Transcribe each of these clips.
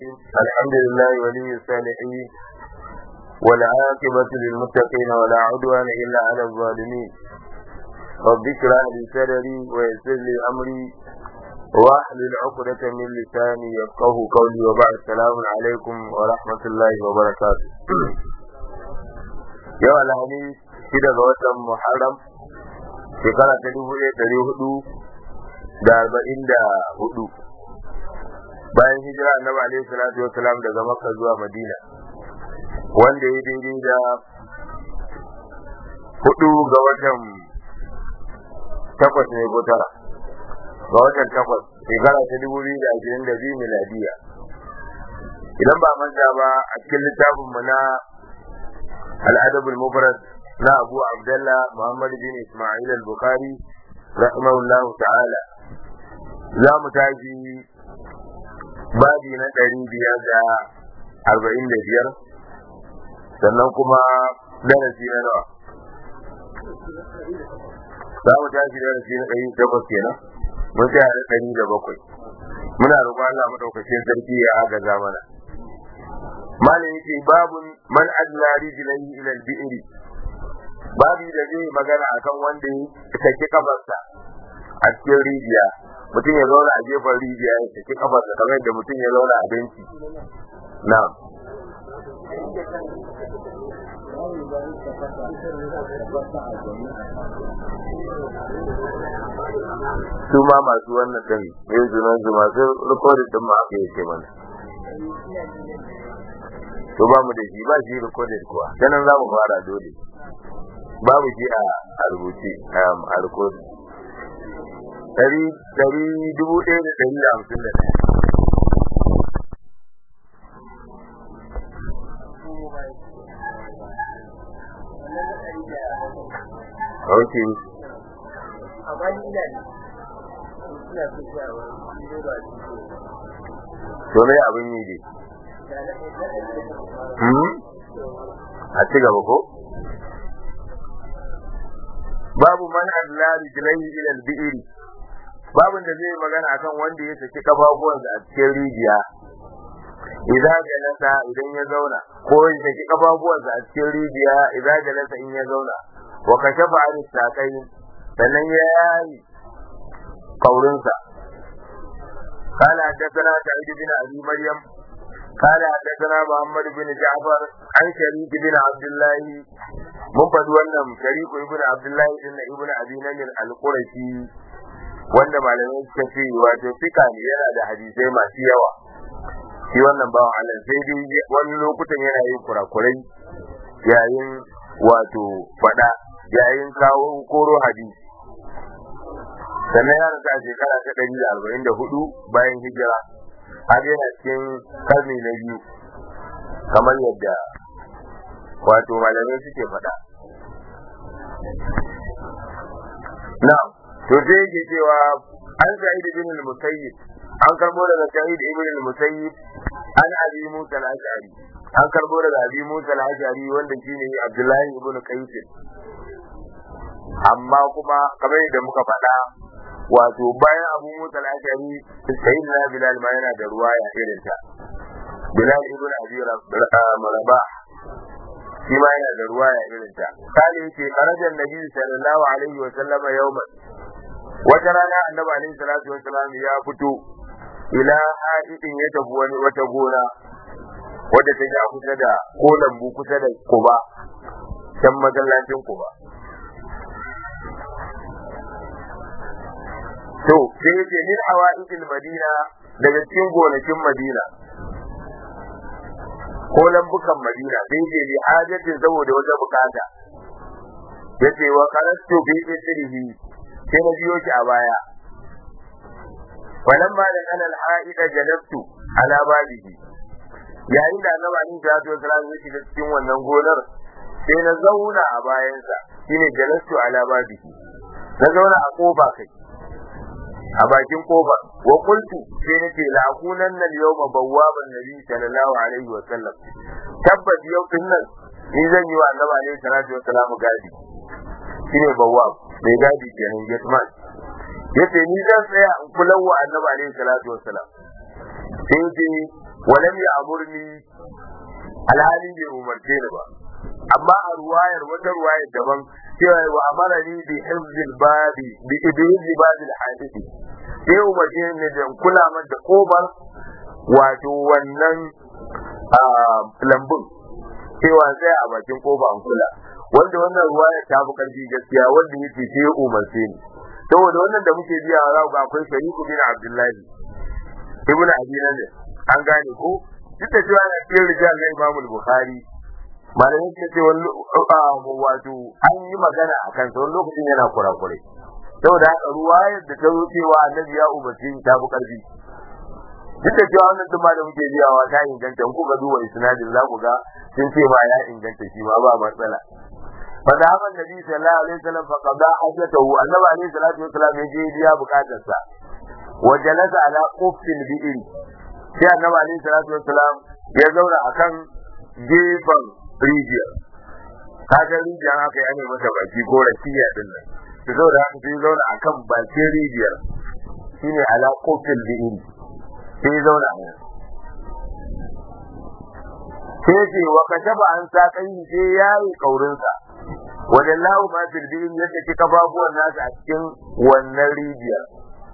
الحمد لله ولي الصالحين والعاقبة للمتقين ولا عدوان إلا على الظالمين رب اشرح لي صدري ويسر لي أمري واحلل عقدة من لساني يفقه قولي وبعد السلام عليكم ورحمة الله وبركاته yau alhami shida ga watan muharram shekara ta dubu ɗaya ɗari hudu da arba'in da hudu bayan hijira annabi alaihi salatu wasalam daga makka zuwa madina wanda ya daidai da hudu ga watan takwas ne ko tara ga watan takwas shekara ta dubu biyu da ashirin da biyu miladiya idan ba manta ba a cikin littafinmu na الأدب المفرد نا أبو عبد الله محمد بن إسماعيل البخاري رحمه الله تعالى لا متاجي babi na ɗari biyar da arba'in da biyar sannan kuma darasi na nawa za mu tashi darasi na ɗari takwas kenan mun tsaya da ɗari da bakwai muna roƙon Allah maɗaukacin sarki ya agaza mana malam yake babun man adla rijlaihi ila al-bi'ri babi da zai magana akan wanda ya saki kafarsa a cikin rijiya mutum ya zauna a gefen rijiya ya saki kafarsa kamar yadda mutum ya zauna a benci na'am su ma masu wannan ɗin yin zunan su masu rikodin ɗin ma aka yake mana to ba mu da shi ba shi recorded kuwa sanan za mu fara dole babu shi a rubuce a recording dari dari dubu ɗaya da ɗari da hamsin da ɗaya Ok. To me abin yi dai? a ci gaba ko babu man adla rijlaihi ila al-bi'r babun da zai magana akan wanda ya saki kafafuwansa a cikin rijiya idan jalasa idan ya zauna ko ya saki kafafuwansa a cikin rijiya idan jalasa in ya zauna wa kashafa an sakai sannan ya yayi kaurinsa قال حدثنا سعيد بن ابي مريم قال حدثنا محمد بن جعفر عن شريك بن عبد الله mun faɗi wannan shariku ibn abdullahi din na ibn abi namir al-qurashi wanda malamai suka ce wato fika ne yana da hadisai masu yawa shi wannan bawan Allah sai dai wani lokutan yana yin kurakurai yayin wato faɗa yayin kawo koro hadisi sannan ya rasa shekara ta ɗari da arba'in da hudu bayan hijira har yana cikin karni na biyu kamar yadda wato malamai suke faɗa. Na, to sai yake cewa an sa'id ibn al-musayyib an karbo daga sa'id ibn al-musayyib an abi musa al-ash'ari an karbo daga abi musa al-ash'ari wanda shine abdullahi ibn qais amma kuma kamar yadda muka faɗa wato bayan abu musa al-ashari sayyid na bilal ma yana da ruwa ya irin ta bilal ibn abi rabah shi ma yana da ruwa ya irin ta kale yake karajan nabi sallallahu alaihi wa sallama yawman wata rana annabi alaihi salatu wa sallam ya fito ila haidin ya tafi wani wata gona wadda take a kusa da ko lambu kusa da kuba can masallacin kuba to sai yake min hawaidil madina daga cikin gonakin madina ko lambukan madina sai yake li hajatin saboda wata bukata yace wa qarastu bi isrihi sai na biyo shi a baya falamma da kana al-haida jalabtu ala babihi yayin da annabi ali sallallahu alaihi wasallam ya shiga cikin wannan gonar sai na zauna a bayansa shine jalastu ala babihi na zauna a kofa kai a bakin kofa wa qultu sai nace la akunan nan yawma bawwaban nabi sallallahu alaihi wa sallam tabbas yau din nan ni zan yi wa annabi alaihi salatu wa salam gadi shine bawwab mai gadi kenan gateman yace ni zan tsaya in kula wa annabi alaihi salatu wa salam sai ce walam ya amurni alhali bai umarce ni ba amma a ruwayar wata ruwayar daban cewa wa amara ni bi hifzil babi bi ibhizil babi al-hadisi sai umarce ni da kula man da kobar wato wannan lambun cewa sai a bakin kofa an kula wanda wannan ruwayar ta fi karfi gaskiya wanda yake sai umarce ni saboda wannan da muke biya za ga akwai shariku bin abdullahi ibn abi nadir an gane ko duk da cewa na cikin rijal na imam bukhari malamai suka ce wani wato an yi magana a kansa wani lokacin yana kurakure saboda haka ruwayar da ta zo cewa annabi ya umarci ta fi karfi duk da cewa wannan duma da muke biyawa ta inganta in kuka duba isnadin za ku ga sun ce ma ya inganta shi ma ba matsala فذهب النبي صلى الله عليه وسلم فقضى حاجته النبي عليه الصلاه والسلام يجي بيا بكاتسا وجلس على قف البئر sai annabi alaihi salatu wassalam ya zauna akan gefen rijiyar kaga rijiyar haka ya ne mata baki ko rakiya din nan to saboda haka sai zauna akan bakin rijiyar shine ala qofil bi'in sai zauna a nan sai ce wa kashaba an sa kai sai yayi kaurinsa wajen lahu ma firdin yadda ki kafafuwan nasu a cikin wannan rijiyar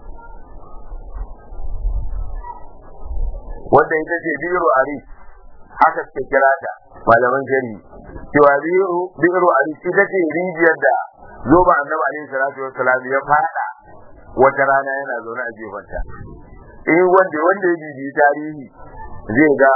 wanda ita ce biro ari haka suke kira ta malaman shari cewa biro biro ari ita ce rijiyar da zoba annabi alaihi salatu wassalam ya fada wata rana yana zaune a gefanta eh wanda wanda ya bibi tarihi zai ga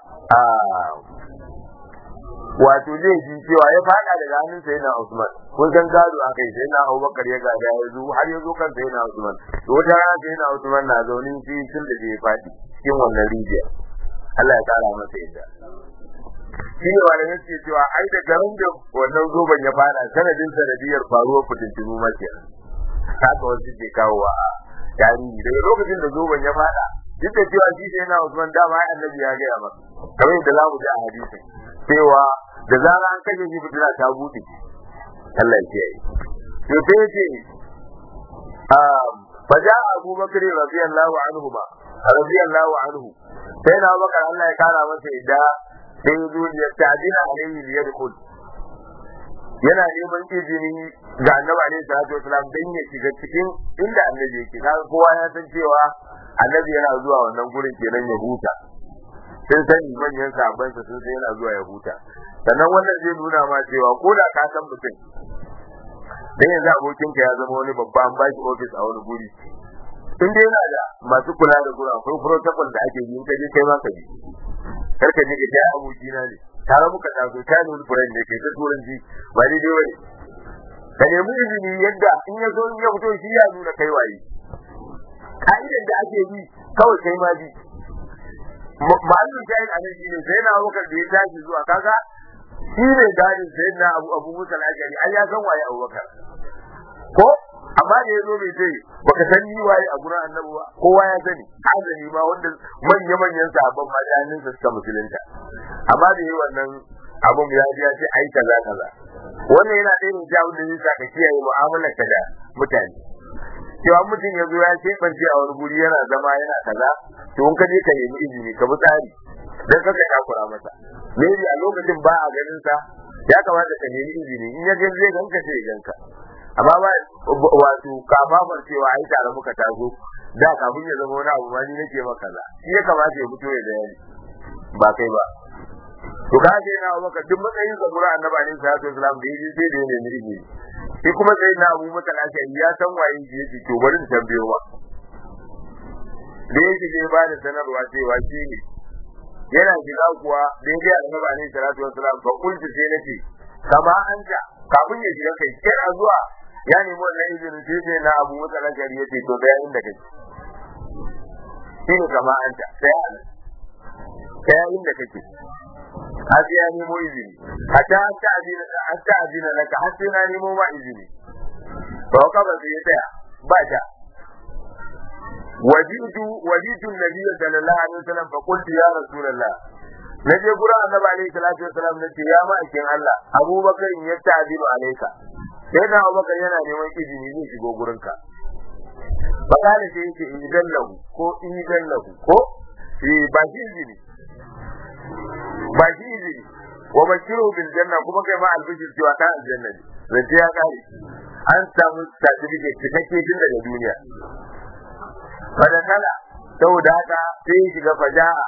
wato zai ji cewa ya fada daga hannun sai na Usman kun san gado aka yi sai na Abubakar ya gada ya zo har ya zo kan sai na Usman to wata rana sai na Usman na zaune shi tun da ya fadi cikin wannan rijiya Allah ya kara masa yadda shi ne wanda yake cewa ai da garin da wannan zoban ya fada sanadin sanadiyar faruwar fitintunu mace haka wasu ke kawo a tarihi daga lokacin da zoban ya fada duk da cewa shi sai na Usman dama ai annabi ya gaya masa kamar yadda za mu ji a hadisin cewa da zara an kashe shi fitina ta bude Allah ya kiyaye to sai yace fa ja Abu Bakr radiyallahu anhu ma radiyallahu anhu sai na Bakar Allah ya kara masa idda sai ya zo ya tadina alaihi bi yadkhul yana neman izini ga annabi alaihi salatu wasalam dan ya shiga cikin inda annabi yake kaga kowa ya san cewa annabi yana zuwa wannan gurin kenan ya huta sun sani manyan sabansa sun sai yana zuwa ya huta sannan wannan zai nuna ma cewa ko da ka san mutum dan yanzu abokinka ya zama wani babban baki ofis a wani guri in dai yana da masu kula da gura akwai protocol da ake yi kaje kai ma ka bi kar ka je ka ji abokina ne tare muka taso ta ne wani furen ne kai ta turanci ba daidai wani ka nemi izini yadda in ya zo in ya fito shi ya nuna kai waye ka'idar da ake bi kawai kai ma bi ma'anin shahid a nan shine sai na abubakar da ya tashi zuwa kaga shi ne gadin sai na abu abu musa al-ashari ai ya san waye abubakar ko amma da ya zo mai ce baka san ni waye a gurin annabi ba kowa ya sani azali ma wanda manya manyan sahabban ma da hannunsa suka musulunta amma da yi wannan abun ya ji ya ce ai kaza kaza wannan yana ɗaya da abin da zai sa ka kiyaye mu'amalar ka da mutane cewa mutum ya zo ya keɓance a wani guri yana zama yana kaza to in ka je ka nemi izini ka bi tsari dan kaka takura masa maybe a lokacin ba a ganin sa ya kamata ka nemi izini in ya ga zai ganka sai ya ganka amma ba wato kafafar cewa ai tare muka taso da kafin ya zama wani abu ma ni nake maka kaza shi ya kamata ya fito ya bayani ba kai ba to ka ce na maka duk matsayin sa gura annabi alaihi salatu wasalam da yaji sai da ya nemi izini shi kuma sai na abu maka lafiya ya san waye shi yake to bari in tambayo ma da yake zai ba da sanarwa cewa shi ne yana shiga kuwa daidai annabi alaihi salatu wasalam fa kulti sai nace kama anta kafin ya shiga kai kira zuwa ya nemi wannan izinin sai sai na abu maka lafiya yace to ga inda kake shi ne kama anta sai an sai inda kake har ya nemo izini hatta hatta azina hatta azina laka har sai na nemo ma izini to ka ba sai tsaya ba ta wajidu wajidu nabiyyi sallallahu alaihi wasallam fa qultu ya rasulullah naje gura annabi alaihi salatu wasallam nace ya ma'aikin Allah abubakar ya ta'dilu alaika sai da abubakar yana neman izini zai shigo gurinka fa kana sai yake idan lahu ko idan lahu ko eh ba shi izini wa bashiru bil janna kuma kai ma albishir cewa ta aljanna ne zance ya kare an samu certificate cikakke tun daga duniya fadakala saboda haka sai ya shiga faja'a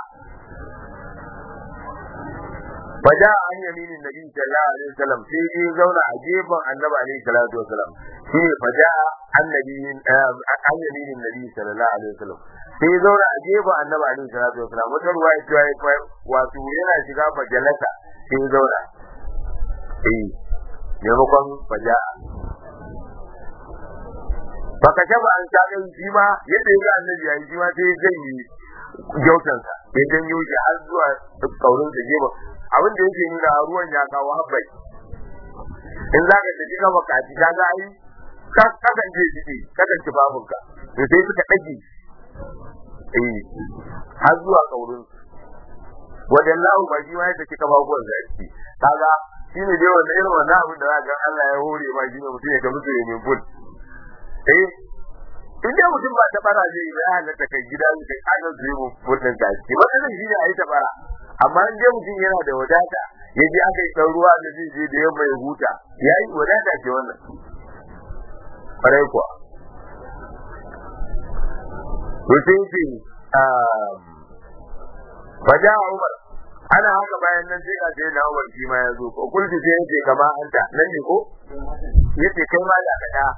faja an yaminin nabi sallallahu alaihi wasallam sai ya zauna a gefen annabi alaihi salatu wasallam shi ne faja annabi an yaminin nabi sallallahu alaihi wasallam sai ya zauna a gefen annabi alaihi salatu wasallam wata ruwa ya cewa wato yana shiga fajalata sai ya zauna eh maimakon faja baka shaba an ta kai shi ma yadda ya ga annabi yayi shi ma sai ya janye gyautansa ya janyo shi har zuwa kaurin sa gefen abin da yake nuna ruwan ya kawo habbai in za ka tafi ka bakaci ka ga ai kakan je shi kakan ci babunka to sai suka dage eh har zuwa kaurin wajen lahu ba shi ma ya tafi ka babuwan zaki kaga shi ne dai wannan irin wannan abin da za ga Allah ya hore ma shi ne mutum ya kamata ya min ful eh in dai mutum ba ta bara zai ya halatta kai gida kai ana zai mu mutum ta ci wannan shi ne a yi ta bara amma in dai mutum yana da wadata ya je aka yi ɗan ruwa da zai je da yamma ya huta ya yi wadata ce wannan ƙwarai kuwa to sai ce faja umar ana haka bayan nan sai ga sai na umar shi ma ya zo ko kulti sai yace kama anta nan ne ko yace kai ma da kada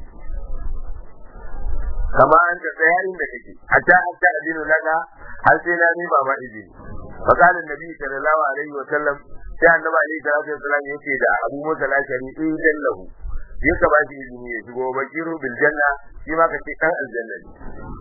kama anta tsayarin da kake hatta hatta adinu laka har sai na ni ba ma izini فقال النبي صلى الله عليه وسلم sai annabi alaihi salatu wasallam yace da Abu Musa al-Ashari idan lahu ya ka ba shi izini ya shigo bakiru bil janna shi ma kace dan aljanna ne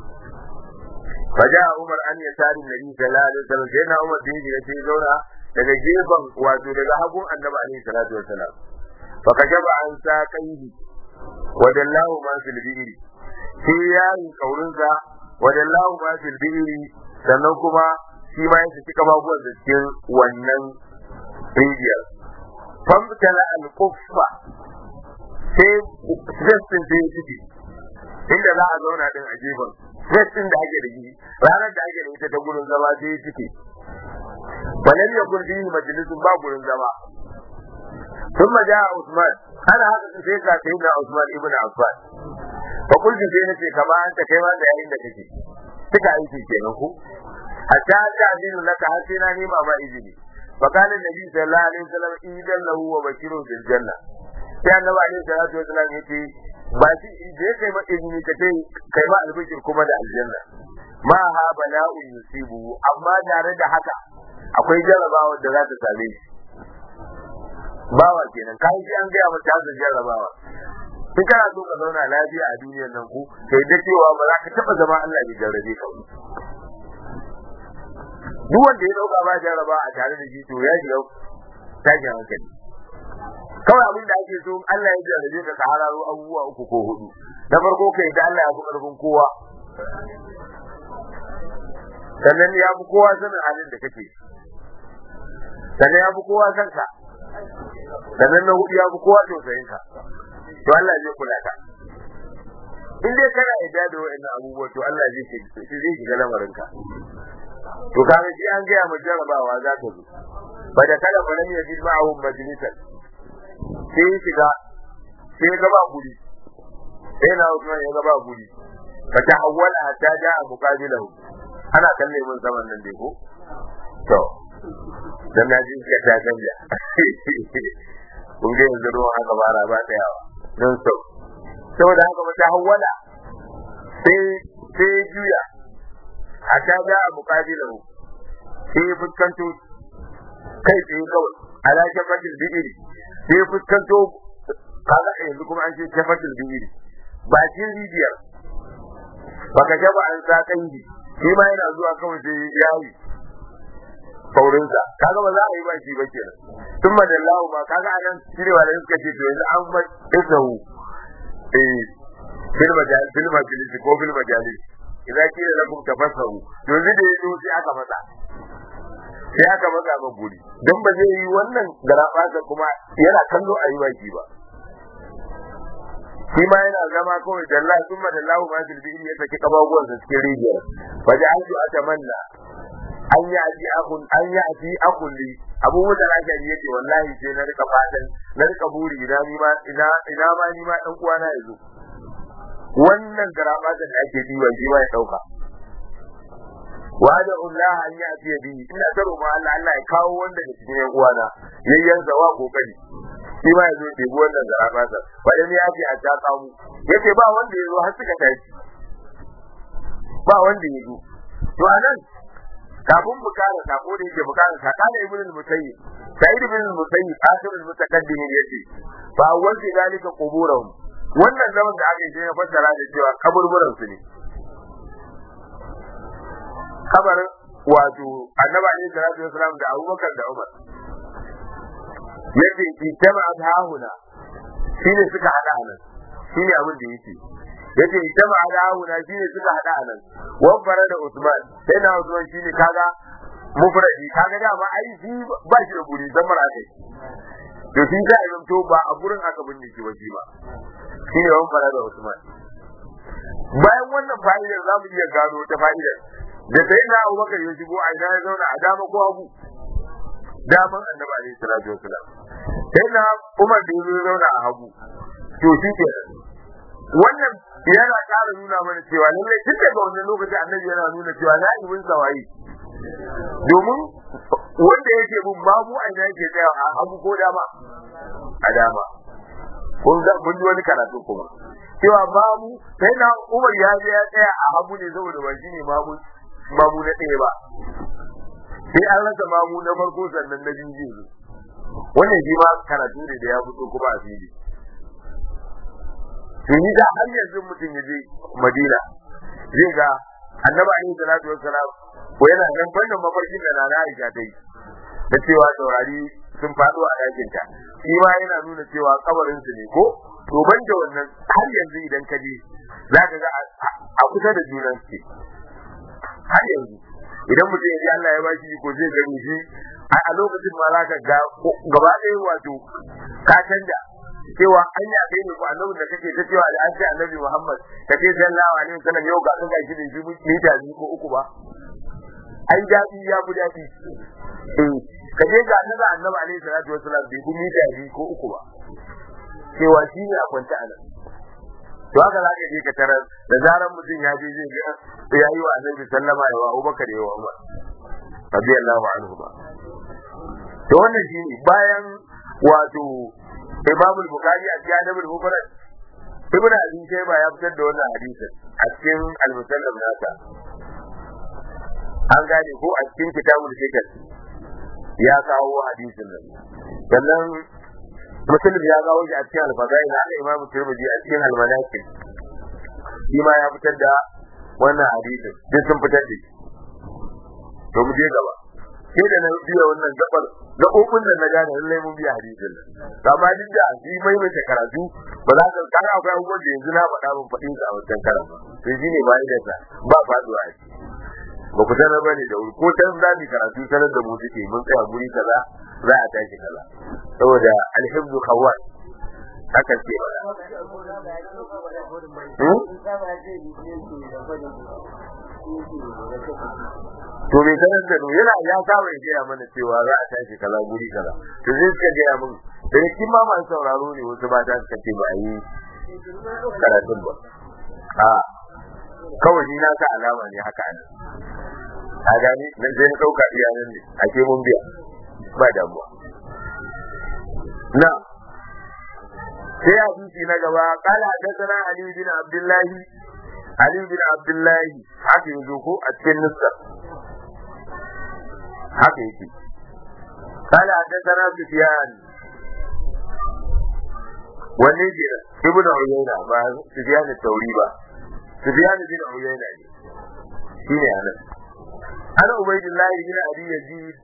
faja Umar an ya tari Nabi sallallahu alaihi wasallam sai na Umar bin ya ce zauna daga gefen wato daga hagun annabi alaihi salatu wasallam fa kajaba an sa kaihi wadallahu ma fil bi'ri sai yayin kaurinsa wadallahu ma fil bi'ri sannan kuma shi ma ya saki kafafuwan da cikin wannan rijiyar. Famtala al-kuffa sai vestin sai ya ciki inda za a zauna din a gefen vestin da ake da shi ranar da ake da ita ta gurin zama sai ya ciki. Balan ya kun fihi majalisun ba gurin zama. Sun ma a Usman, ana haka sai ka sai na Usman ibn Affan. Fa kulki sai nace kama an ta kai ma da yayin da kake. Suka aiki kenan ku. hatta ta'zinu laka har sai na nema ma izini fa kana nabi sallallahu alaihi wasallam idan lahu wa bashiru bil janna sai annabi alaihi salatu wasallam yace ba shi je kai ma izini ka ce kai ma albishir kuma da aljanna ma ha bala'un yusibu amma tare da haka akwai jarabawa da za ta same shi bawa kenan kai shi an gaya mata hazin jarabawa in kana so ka zauna lafiya a duniyar nan ku kai da cewa ba za ka taba zama Allah ya jarrabe ka duk wanda ya dauka ba jarraba a tare da shi to ya shiga tashin hankali kawai abin da ake so Allah ya jarrabe ka ka hararo abubuwa uku ko hudu na farko kai da Allah ya fi karfin kowa sannan ya fi kowa sanin halin da kake sannan ya fi kowa san ka sannan na hudu ya fi kowa tausayin ka to Allah zai kula ka in dai kana yarda da wa'annan abubuwa to Allah zai zai shiga lamarin ka to kaga shi an gaya mu jarabawa za ta zo fa da kala fa lam yajid ma'ahu majlisan sai shiga sai ga ba guri sai na Usman ya ga ba guri fa ta awwala hatta ja'a muqabilahu ana kalle mun zaman nan dai ko to dan na ji ka ta canja kun ga yanzu ruwan haka bara ba ta yawa don so saboda haka mata hawwala sai sai juya hatta ga a muqabilahu sai fuskanto kai tsaye kawai ala shafatil bi'iri sai fuskanto kaga yanzu kuma an ce shafatil bi'iri ba cin rijiyar baka jaba an sa kanji shi ma yana zuwa kawai sai yayi saurinsa kaga ba za a yi ba shi ba kenan tun madallahu ba kaga anan cirewa da suka ce to yanzu an ba isahu eh fil majalis fil majalis ko fil majalis idan kila lakum tafassahu yanzu da yazo sai aka matsa sai aka matsa ba guri dan ba zai yi wannan garabasa kuma yana kallo a yi baki ba shi ma yana zama kawai dalla sun ma dallahu ma fil bi'ri ya saki kabaguwan sa cikin rijiyar fa ja'altu atamanna an yi aji akun an yi aji akun li abu musa lashari yace wallahi sai na rika fatan na rika buri ina ni ma ina ina ma ni ma dan uwana ya zo wannan garaba da ake diwa shi ma ya dauka wa da Allah an yi aji bi ina ta roƙo Allah Allah ya kawo wanda da cikin yan uwana yayyan zawa kokari shi ma ya zo ɗebi wannan garaba sa ba dan ya ce a ta kamu yace ba wanda ya zo har suka tashi ba wanda ya zo to anan kafin mu kara sako da yake bukara saka da ibn al-musayyib sa'id ibn al-musayyib akhir al-mutaqaddim yace fa wanda zalika quburahum wannan zaman da aka yi sai ya fassara da cewa kaburburan su ne kabarin wato annabi alaihi salatu wasalam da abubakar da umar yace itama adhahuna shine suka hada anan shine abin da yake yace itama adhahuna shine suka hada anan wabbara da usman sai na usman shine kaga mufradi kaga dama ai shi ba shi da guri zamar aka to shi za a to ba a gurin aka binne shi ba shi ba shine wabbara da usman bayan wannan fa'idar za mu iya gano ta fa'idar da sai na abubakar ya shigo a ina ya zauna a dama ko hagu daman annabi alaihi salatu wasalam sai na umar da ya zauna a hagu to shi ke wannan yana ƙara nuna mana cewa lallai tun daga wannan lokaci annabi yana nuna cewa na ibin sawayi domin wanda yake bin babu a ina yake tsaya a hagu ko dama a dama kun ga mun ji wani karatu kuma cewa babu sai na umar ya je ya tsaya a hagu ne saboda ba shi ne babu mamu na ɗaya ba sai an rasa mamu na farko sannan na biyu zai zo wannan shi ma karatu ne da ya fito kuma a fili tuni da har yanzu mutum ya je madina zai ga annabi alaihi salatu wassalam ko yana nan fannin mafarkin da nana aisha ta yi da cewa saurari sun faɗo a ɗakin ta shi ma yana nuna cewa kabarin su ne ko to ban da wannan har yanzu idan ka je za ka ga a kusa da junan su har yanzu idan mutum ya ji Allah ya bashi ko zai gani shi a lokacin ma za ka ga gaba ɗaya wato ka canja cewa an yi kai ne ko annabi da kake ta cewa da an ce annabi Muhammad ka ce sallallahu alaihi wasallam yau ga kan shi da shi mita biyu ko uku ba ai daɗi ya fi daɗi eh ka je ga annabi annabi alaihi salatu wasallam bai ku mita biyu ko uku ba cewa shi ne a kwanta a nan to haka za ka je ka tarar da zaran mutum ya je zai ga ya yi wa annabi sallama ya wa Abubakar ya wa Umar radiyallahu anhu ba to wannan shi ne bayan wato Imam Bukhari a cikin Adabul Mufrad Ibn Abi Shayba ya fitar da wannan hadisin a cikin Al-Musannaf nasa an gane ko a cikin Kitabul Fikr ya kawo hadisin nan sannan Muslim ya kawo shi a cikin Al-Fadail haka Imam Tirmidhi a cikin Al-Manaqib shi ma ya fitar da wannan hadisin duk sun fitar da shi to mu je gaba sai da na biya wannan gabar gaɓoɓin da na gane lallai mun biya hadisin nan amma duk da shi mai mai karatu ba za ka kara akwai abubuwan da yanzu na faɗa mun faɗin sa a wancan karan to shi ne bayan da ba faduwa a ba ku sanar bane da wuri ko can za mu karatu sanar da mu suke mun tsaya guri kaza za a tashi kaza saboda alhibdu kawai haka ce ba to bai sanar da mu yana ya saba ya gaya mana cewa za a tashi kaza guri kaza to zai suka gaya mun da cikin ma masu sauraro ne wasu ba ta suka ce ba a yi karatun ba a kawai ni na sa alama ne haka ne a gani na sai na ɗauka iyanan ne a ke mun biya ba damuwa na sai hadisi na gaba kala hadathana ali bin abdullahi ali bin abdullahi haka yazo ko a cikin nuskar haka yake kala hadathana sufyan wanne ke ibn uyayna ba sufyan tauri ba sufyan bin uyayna ne shine anan ana ubaydillah bin abi yazid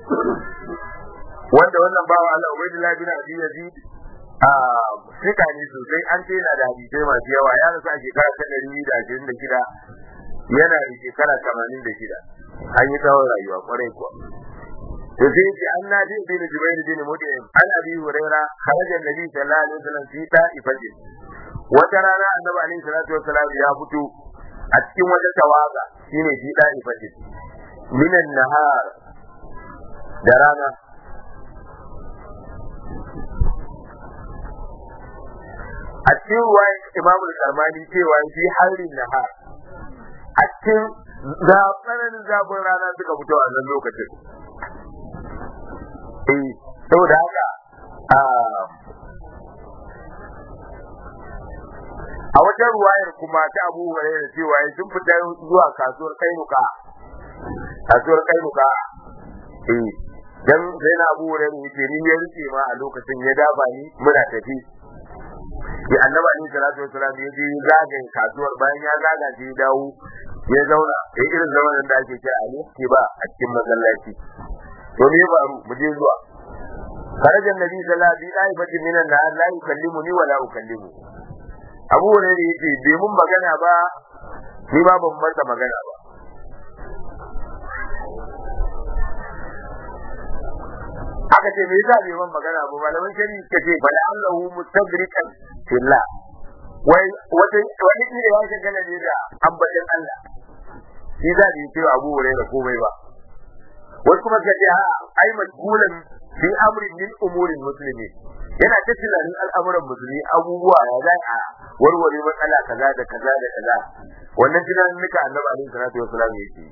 wanda wannan bawa Allah ubaydillah bin abi yazid a fika ne sosai an ce yana da hadisai masu yawa ya rasu a shekara ta ɗari da ashirin da shida yana da shekara tamanin da shida an yi tsawon rayuwa kwarai kuwa to sai ce an na ji bin jubair bin mut'im an abi huraira kharaja nabi sallallahu alaihi wasallam fi ta'ifatin wata rana annabi alaihi salatu wasallam ya fito a cikin wata tawaga shine fi ta'ifatin minan nahar da rana a cikin ruwayan imamul karmani cewa fi harin nahar a cikin tsananin zafin rana suka fito a nan lokacin eh saboda haka a wajen ruwayar kuma ta abu hurairah cewa sun fita zuwa kasuwar kainuka kasuwar kainuka eh dan sai na abu hurairah yake ni ya rike ma a lokacin ya daba ni muna tafi ya annaba ni salatu wasalam ya je zagaye kasuwar bayan ya zaga shi ya dawo ya zauna ya irin zaman da ake kira a ke ba a cikin masallaci to me ba mu je zuwa خرج النبي صلى الله عليه وسلم من النهار لا يكلمني ولا أكلمه abu ne da yake bai mun magana ba ni ma ban masa magana ba aka ce me yasa bai mun magana ba malaman shari'i suka ce bala Allahu mustabrikan fillah wai wata wani ne ya shagala ne da ambatan Allah shi za da yake Abu Hurairah komai ba wasu kuma suka ce ha ai majhulan fi amrin min umurin muslimin yana ta tunanin al'amuran musulmi abubuwa ya za a warware matsala kaza da kaza da kaza wannan tunanin nika annabi alaihi salatu wasalam yake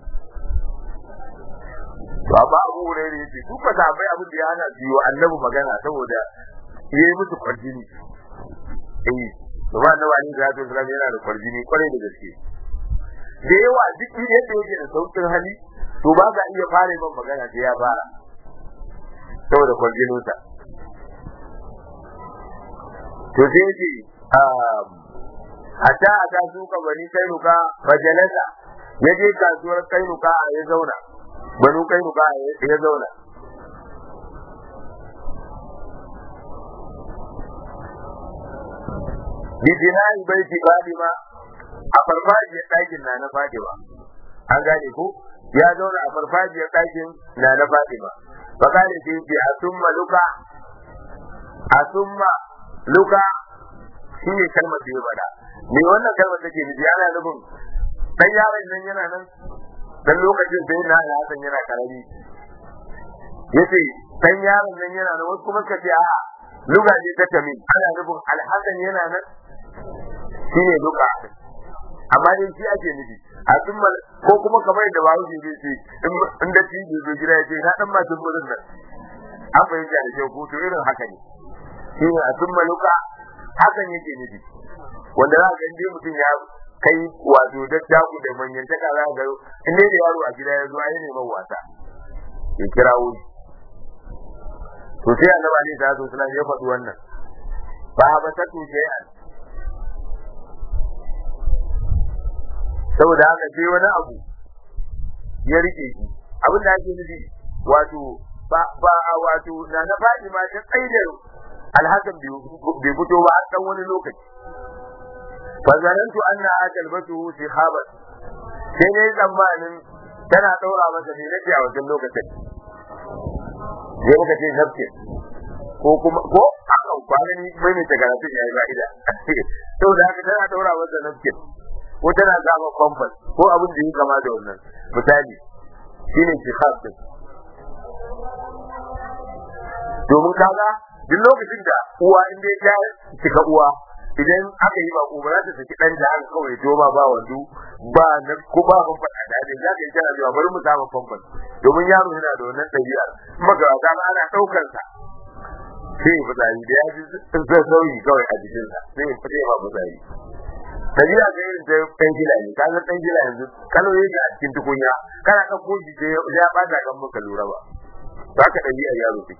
to amma abu hurairah yace su ba sahabbai abin da ya hana su yi annabi magana saboda yayi musu kwarjini eh to ba annabi alaihi salatu wasalam yana da kwarjini kwarai da gaske da yawa duk yadda yake da saukin hali to ba ka iya fara man magana sai ya fara saboda kwarjininsa to sai ce hatta a ta suka bani kainuka fajalasa ya je kasuwar kainuka a ya zauna banu kainuka ya zauna bijinai bai fi fadima a farfajiyar ɗakin na na fadima an gane ko ya zauna a farfajiyar ɗakin na na fadima fakale sai ce a summa luka a summa luka shi ne kalmar da ya bada me wannan kalmar take nufi ana nufin dan yaron nan yana nan dan lokacin sai na Hassan yana karami yace dan yaron nan yana nan wasu kuma suka ce a luga ce ta tamin ana nufin alhassan yana nan shi ne luka amma dai shi ake nufi a summa ko kuma kamar da bawo shi zai ce in da shi zo gida ya ce na dan masu burin nan an fahimta da kyau ko to irin haka ne shi ne a summa luka hakan yake nufi wanda za ga inda mutum ya kai wato dattaku da manyantaka za ga in dai da yaro a gida ya zo ai neman wasa ya kira wuri to sai annabi alaihi salatu wasallam ya faɗi wannan ba ba ta tuce an saboda haka sai wani abu ya rike shi abin da ake nufi wato ba ba wato na na faɗi ma ta tsaidar alhakan bai fito ba har dan wani lokaci fa zanantu anna akalbatu sihaban sai ne tsammanin tana daura masa ne nake a wajen lokacin sai muka ce nafke ko kuma ko aka kwana ni mai mai tagaratun yayi fa'ida saboda haka tana daura masa nafke ko tana zama kwamfas ko abin da yi kama da wannan misali shine shihab din domin kaga duk lokacin da uwa in dai ta cika uwa idan aka yi ba ba za ta saki dan da aka kawai to ba ba wando ba na ko ba ban fada da dai za ka yi tana zuwa bari mu samu famfan domin yaro yana da wannan ɗabi'ar magarata ma ana ɗaukar sa sai ya fitsari da ya ji sai sauyi kawai a jikinsa sai ya fita ba fitsari Kabila ga irin ta ɗan gila ne, ka san ɗan gila yanzu kalo yake a cikin tukunya, kana ɗauko shi sai ya ɓata kan maka lura ba. Ba ka ɗabi'ar yaro take.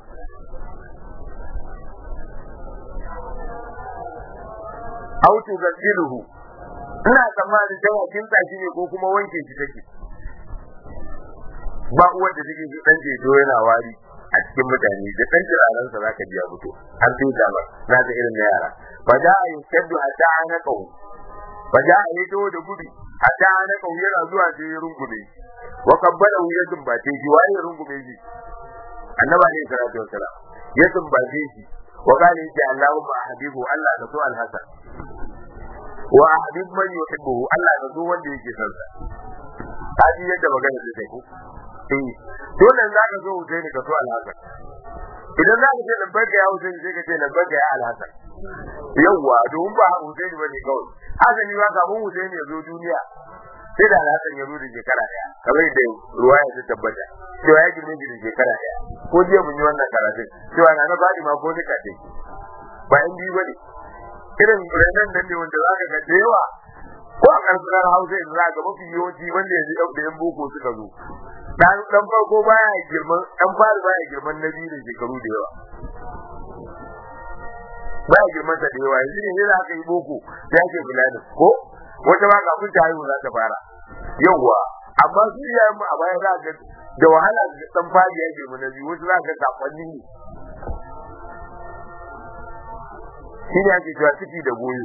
Au tu gasiluhu ina tsammanin cewa kin tsaki ne ko kuma wanke shi take. Ba uwar da take dan jeto yana wari a cikin mutane da dan turaren sa zaka biya fito. An tuta ba, na ga irin na yara. Fa da ayyadu hatta ana kawu ba ja a yi da gudu hatta na kauye na zuwa sai ya rungume wa kabbala ya zumbace shi waye rungume shi annaba ne salatu wassalam ya zumbace shi wa qala ya Allahumma habibu Allah ka so al-hasan wa habib man yuhibbu Allah ka so wanda yake son sa haji yadda magana ta take eh dole za ka zo Husaini ka so Al-Hasan idan za ka ce labbaika ya Husaini sai ka ce labbaika ya Al-Hasan yawwa domin ba Husaini bane kawai hasani ba kafin Husaini ya zo duniya sai da Al-Hasan ya zo da shekara daya kamar da ruwaya ta tabbata cewa ya girme shi da shekara daya ko jiya mun yi wannan karatun cewa na na Fatima ko nika ce ba in biyu bane irin renan nan ne wanda za ka ga da yawa ko a karkar Hausa yanzu za ka mafi yawanci wanda yanzu ɗan da yan boko suka zo dan dan farko baya girman dan fari baya girman na biyu da shekaru da yawa baya girman sa da yawa yanzu ne ne za ka yi boko sai ake kula da ko wata ma kafin ta haihu za ta fara yawa amma su iyayen mu a baya za ka da wahala dan fari ya girma na biyu wasu za ka sakonni ne shi ne ake cewa ciki da goyo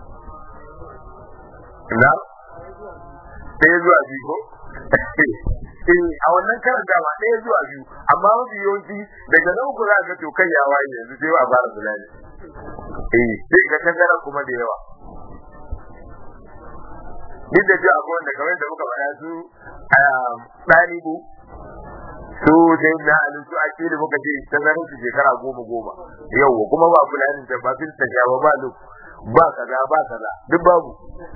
na ɗaya zuwa biyu ko eh a wannan karan dama ɗaya zuwa biyu amma mafi yawanci daga nan ku za ga to kai ya waye yanzu sai a fara bulani eh sai ga tangara kuma da yawa duk da cewa akwai wanda kamar da muka faɗa su ɗalibu su dai na alin su akili muka ce tangarin su shekara goma goma yawwa kuma ba fulanin da ba fil tashawa ba lu ba kaza ba kaza duk babu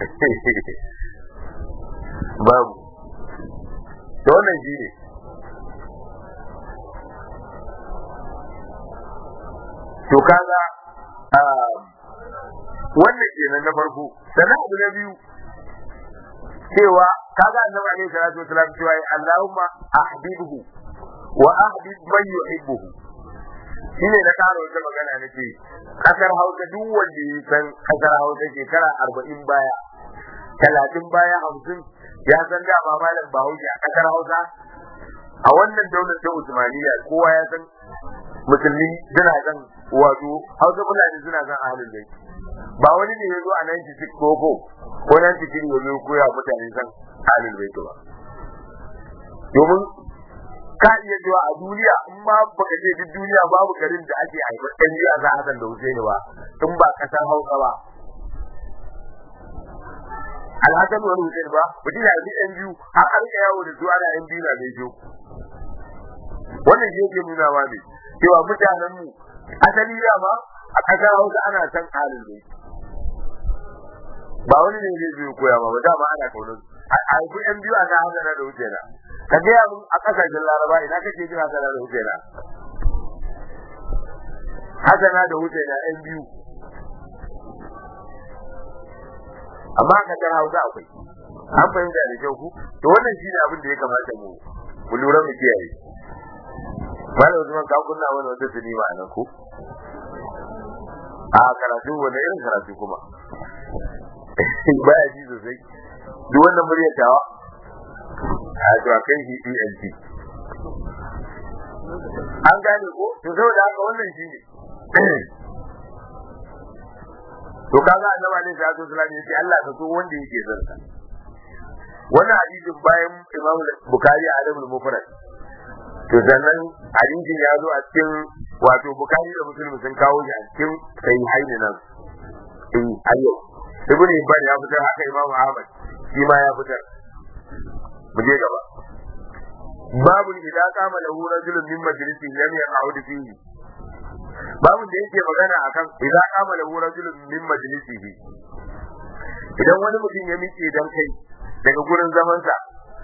babu to wannan shi ne to kaga wannan kenan na farko sannan abu na biyu cewa kaga annabi alaihi salatu wasalam cewa Allahumma ahbibhu wa ahbib man yuhibbuhu shine na karo wata magana nake kasar Hausa duk wanda ya san kasar Hausa shekara arba'in baya talatin baya hamsin ya san dama malam Bahaushe a kasar Hausa a wannan daular ta Usmaniya kowa ya san musulmi suna kan wato Hausa Fulani suna kan ahlul bait ba wani ne ya zo a 96 ko ko ko 93 ya zo koya mutane san ahlul bait ba domin ka iya zuwa a duniya in ma baka je duk duniya babu garin da ake haifar ɗan biya za Hassan da Husaini ba in ba kasar Hausa ba alhassan wani hussein ba mutum ya yi yan biyu har an rika yawo da su ana yan biyu na mai jo wannan shi yake nuna ma ne cewa mutanen mu asali dama a ƙasar hausa ana san halin ne ba wani ne zai biyu koya ba dama ana kaunar a haifi yan biyu a na hasana da hussein ka gaya mun a ƙasashen laraba ina kake jin hasana da hussein hasana da hussein yan biyu amma ka tara hausa akwai an fahimta da kyau ku to wannan shine abin da ya kamata mu mu lura mu kiyaye malam Usman ka kunna wani wata tuni ma nan ku a karatu wani irin karatu kuma baya ji sosai duk wannan muryar tawa a to a kai shi ENT an gane ko to saboda haka wannan shine to kaga annabi alaihi salatu wasallam yace Allah ka so wanda yake son sa wannan hadisin bayan Imam Bukhari a Adabul Mufrad to sannan hadisin ya zo a cikin wato Bukhari da Muslim sun kawo shi a cikin sahihain nan in ayyo Ibn Hibban ya fitar haka Imam Ahmad shi ma ya fitar mu je gaba babu idan kama lahu rajulun min majlisin lam yaq'ud fihi babu da yake magana akan idan kama lahu rajulun min majlisihi idan wani mutum ya miƙe dan kai daga gurin zaman sa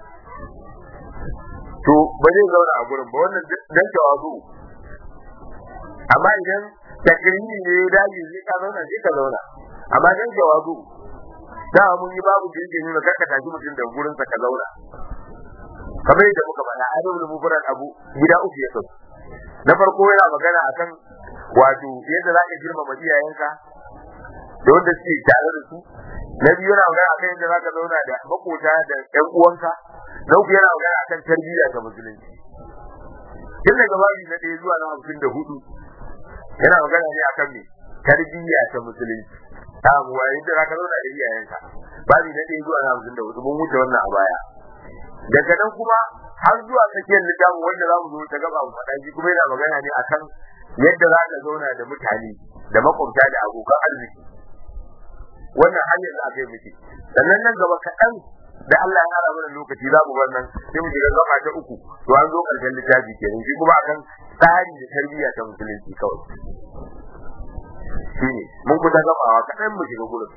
to ba zai zauna a gurin ba wannan dan tawazu amma idan takrimi ne ya dace zai ka zauna sai ka zauna amma dan tawazu da mun yi babu da yake nuna karka tashi mutum da gurin sa ka zauna kamar yadda muka faɗa adabul mufrad abu gida uku ya sauka na farko yana magana akan wato yadda za ka girmama iyayenka da wanda suke tare da su na biyu yana magana akan yadda za ka zauna da makota da ƴan uwanka na uku yana magana akan tarbiyya ta musulunci tun daga babi na ɗaya zuwa na hamsin da hudu yana magana ne akan me tarbiyya ta musulunci ta abuwa yadda za ka zauna da iyayenka babi na ɗaya zuwa na hamsin da hudu mun wuce wannan a baya daga nan kuma har zuwa tsakiyar littafin wanda za mu zo ta gaba mu faɗa shi kuma yana magana ne akan yadda za ka zauna da mutane da makwabta da abokan arziki wannan hanyar da aka yi miki sannan nan gaba kaɗan da Allah ya ara mana lokaci za mu bar nan sai mu shiga gaba ta uku to an zo karshen littafi kenan shi kuma akan tsari da tarbiyya ta musulunci kawai shine mun kusa gabawa kaɗan mu shiga gurin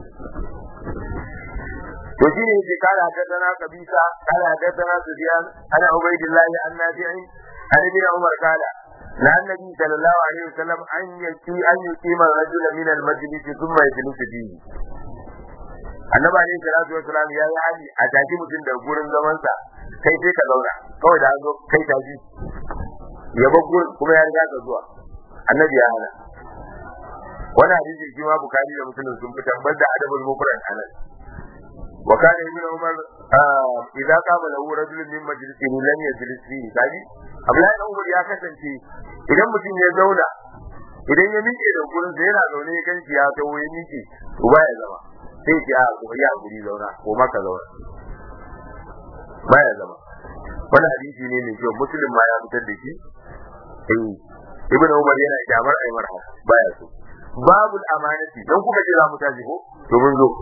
to shine yake kala hadathana qabisa kala hadathana sufyan ana ubaydillahi an nafi'i an ibn umar kala la annabi sallallahu alaihi wasallam an yaki an yuqima rajula min al-majlis thumma yajlisu fihi annabi alaihi salatu wasallam ya yi hali a tashi mutum da gurin zaman sa kai sai ka zauna kawai da an zo kai tashi ya bar gurin kuma ya riga ka zuwa annabi ya hana wani hadisi shi ma bukari da muslim sun fitar banda adabul mufrad anan وكان ابن عمر آه اذا قام له رجل من مجلسه لم يجلس فيه kaji Abdullahi dan Umar ya kasance idan mutum ya zauna idan ya miƙe da gurin sa yana zaune ya ganci ya tawo ya miƙe to ba ya zama sai ki a ko ya guri zauna ko maka zauna ba ya zama wani hadisi ne mai kyau muslim ma ya fitar da shi eh ibn Umar yana kyamar aimar haka baya so babul amanati dan kuka ce za mu tashi ko to mun zo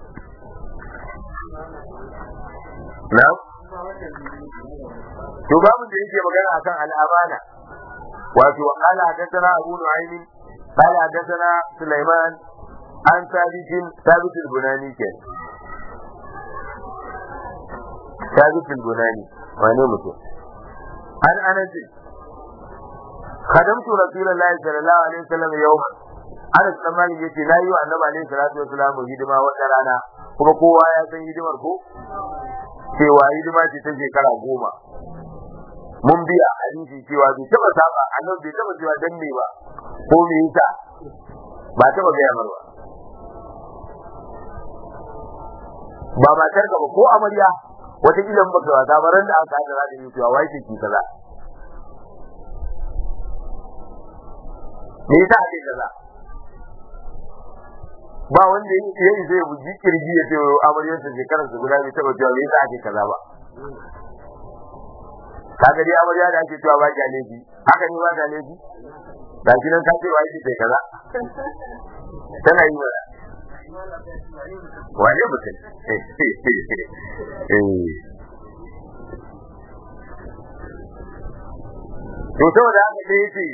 na to babu da yake magana akan al'amana wato qala hadathana abu nu'aym qala hadathana sulaiman an sabitin sabit al-bunani ke sabit al-bunani wane mutum an anas خدمت رسول الله صلى الله عليه وسلم يوما Anas dan Malik yace na yi wa Annabi alaihi salatu wasallam hidima wata rana kuma kowa ya san hidimar ko cewa hidima ce ta shekara goma mun biya hadisi cewa bai taba saba Annabi bai taba cewa dan me ba ko me yasa ba taba gaya mar ba ba matar ka ba ko amarya wata kila ba ka wata baran da aka hada da yi cewa wai ce ki kaza me yasa ake kaza ba wanda ya yi zai buji kirji ya ce amaryar sa shekarar su guda bai taba cewa me yasa ake kaza ba kaga dai amarya da ake cewa ba ki aleji haka ne ba ki aleji da shi nan ka ce wa yake kai kaza tana yi mana wane mutum to saboda haka dai yace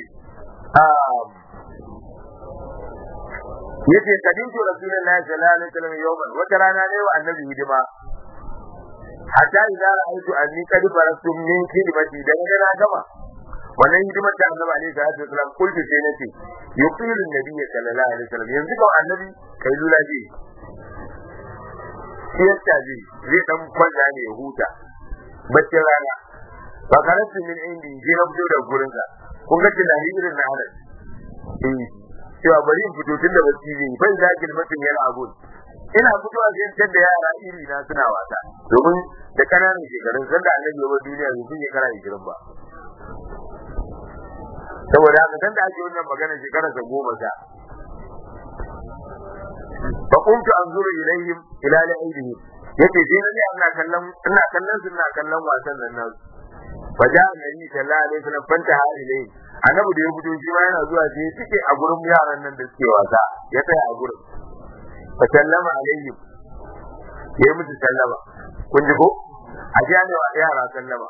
yace kadintu rasulullahi sallallahu alaihi wasallam yawman wata rana ne wa annabi hidima hatta idza ra'aytu anni qad farastu min khidmati da na gama wannan hidimar da annabi alaihi salatu wasallam kullu sai nace yuqilu annabi sallallahu alaihi wasallam yanzu ko annabi kai lula ji siyasta ji zai dan kwalla ne ya huta bacci rana ba karatu min indi ji na fito da gurinsa kun ga tunani irin na halal eh cewa bari in fito tun da bacci zai yi bai zaki mutum yana abun ina fitowa sai tar da yara iri na suna wasa domin da kananan shekarun sanda annabi ya bar duniya bai fi shekara 20 ba saboda haka sanda ake wannan magana shekara sa goma sa fa kuntu anzuru ilayhim ila la'ibihim yace sai na ne ina kallon ina kallon su ina kallon wasan nan nasu fa ja annabi sallallahu alaihi wasallam fanta ha ilayhi annabi da ya fito shi ma yana zuwa sai suke a gurin yaran nan da suke wasa ya tsaya a gurin fa sallama alaihim ya yi musu sallama kun ji ko a ji ne wa yara sallama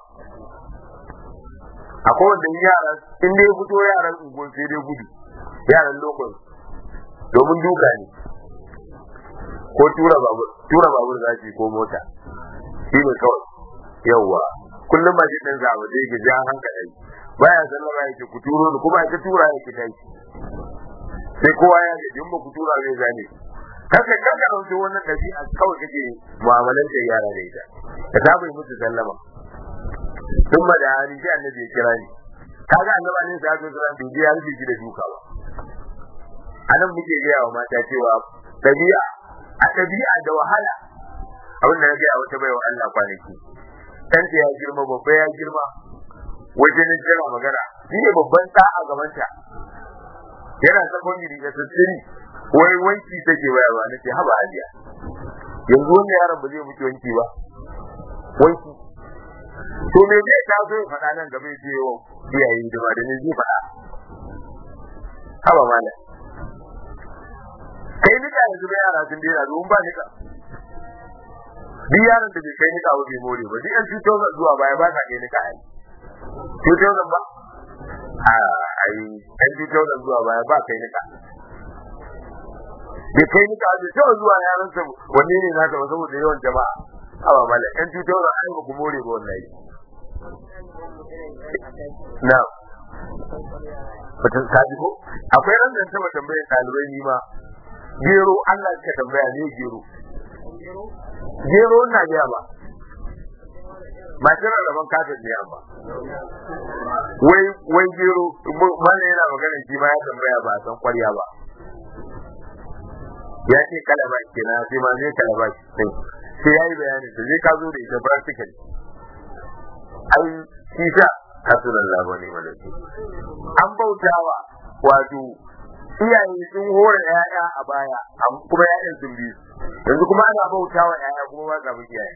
akwai wanda yara in dai fito yaran unguwan sai dai gudu yaran lokon domin duka ne ko tura babur tura babur za su ko mota shi ne kawai yawwa kullum ba shi ɗan zaba da yake ja hankali baya sallama yake ku turo ni kuma ka tura yake tashi sai kowa ya ga in ba ku tura zai zane kaka kaka dauke wannan dabi'a kawai kake mu'amalan da yara da ita ka saba yi musu sallama sun ma da hali sai annabi ya kira ni kaga annabi ne sai ya zo bai je ya rufe shi da duka ba anan muke gaya wa mata cewa dabi'a a dabi'a da wahala abin da na gaya wata baiwa Allah kwanaki ɗanta ya girma babba ya girma wajen jira magana shi ne babban ɗa a gabanta yana sakon gidi da tattiri wai wanki take bayarwa nace haba hajiya yanzu wannan yaron ba zai mutu wanki ba wanki to me zai ta zo ya faɗa nan gaba ya ce wa iyaye da ba da ne zai faɗa haba malam kai nika yanzu da yara sun dena domin ba nika duk yaron da bai kai nika ba bai more ba duk yan 2000 zuwa baya ba sa kai nika ai 2000 ba a ai yan 2000 zuwa baya ba kai nika bai kai nika bai taɓa zuwa yaran sa wanne ne naka ba saboda yawan jama'a awa mala yan 2000 ai ba ku more ba wallahi na Batun sabi ko? Akwai ran da taba tambayar ɗalibai ni ma. Gero Allah ka tambaya ne gero. Gero na biya ba. Ba tana rabon kafin ne ba. Wai wai gero mana yana magana shi ma ya tambaya ba san kwarya ba. Ya ce kalaba kenan sai ma ne kalaba sai sai yayi bayani da zai ka zo da ita practical. Ai shi sa hasulallah wa ni'mal wakil an bautawa wato iyaye sun hore yaya a baya kuma yayan sun bi yanzu kuma ana bautawa yaya kuma ba za mu iyaye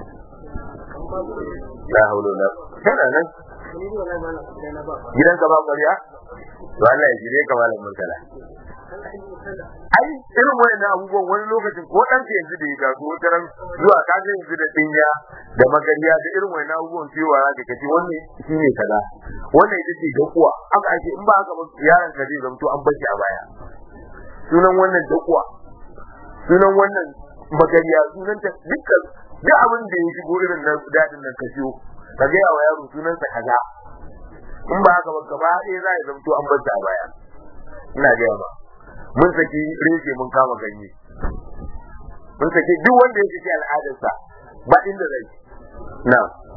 la haula wala kana nan gidan ka ba ƙarya to Allah ya jire ka malam murtala ai irin wayannan abubuwan wani lokacin ko dan ke yanzu da ya gaso wata ran zuwa ka ga yanzu da dinya da magariya da irin wayannan abubuwan cewa za ka kace wannan shine kaza wannan ita ce dakuwa aka ake in ba haka ba yaron ka zai zamto an bashi a baya sunan wannan dakuwa sunan wannan magariya sunan ta dukkan duk abin da ya shigo irin na dadin nan ka siyo ka ga yawa yaro sunan sa kaza in ba haka ba gaba ɗaya za ya zamto an bashi a baya ina ga ba mun saki rege mun kama ganye mun saki duk wanda ya saki al'adarsa ba inda zai na